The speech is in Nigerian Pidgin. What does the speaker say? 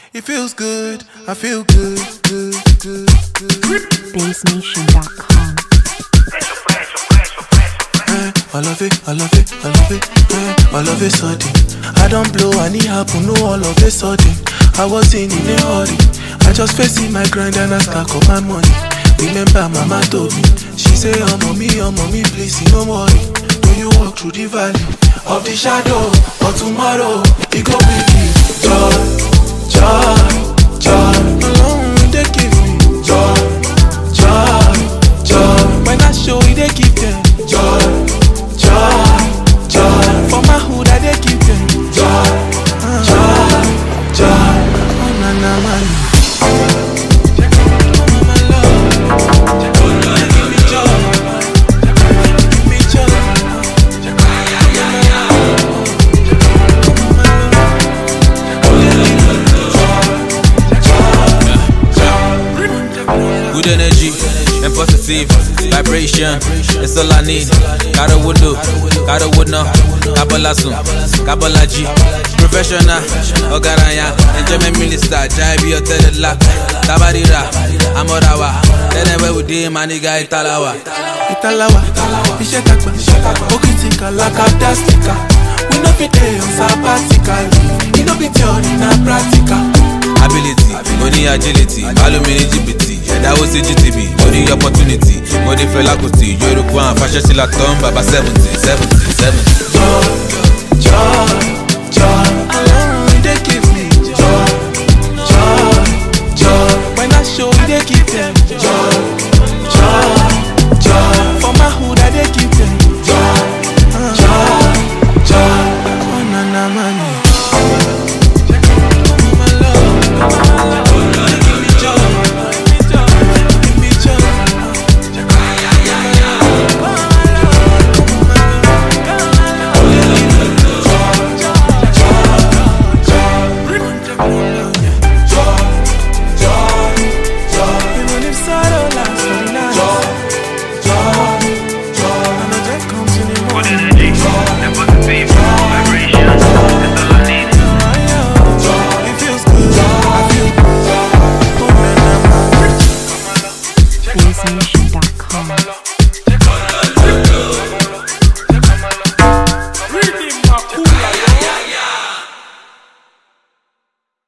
It feels good. I feel good, good, good, good. BaseNation.com. Eh, I love it, I love it, I love it. Eh, I love it sudden. I don't blow, and it happen, no all of a sudden. I was in in a hurry. I just facing my grind and I stack up my money. Remember, mama told me, she say, Oh mommy, oh mommy, please, no worry. Do you walk through the valley of the shadow? But tomorrow, it go bring you joy, joy, joy. Alone, they give me joy, joy, joy. When I show you, they give them joy, joy, joy. For my hood, I they give them joy, joy, joy. Oh na na man. Oh my love, give me joy, give me joy. Good energy and positive vibration. It's all I need. Got a window, got a window. Kabbalah soon, Kabbalah G. Professional, Ogaraya, enjoyment minister, Jaibi or Tedela. Tabarira, Amorawa. Tell them where we did, my nigga Italawa. Italawa, iṣẹ́ tàgbà, òkìtì kàlákà dásìkà. We no fit dey on sabbatical. E no be theory na practical. ability mo ní agility balómi ní jìbìtì ẹ̀dáwó sí gtb mo ní opportunity mo ní fẹlá kùtì yorùbá àwọn fàṣẹsílà tó ń bàbá seventy seventy seventy. Joy, joy, joy. Alone they give me joy, joy, joy. When I show you, they give them joy, joy, joy. For my hood, I they give them joy, joy, joy. Oh na na money. Oh my love, give me joy, give me joy. Even if sorrow lasts for the night. And the day comes in the morning. energy and positive vibration. That's all I need. It feels good. I feel good. Oh, man, I'm BaseNation.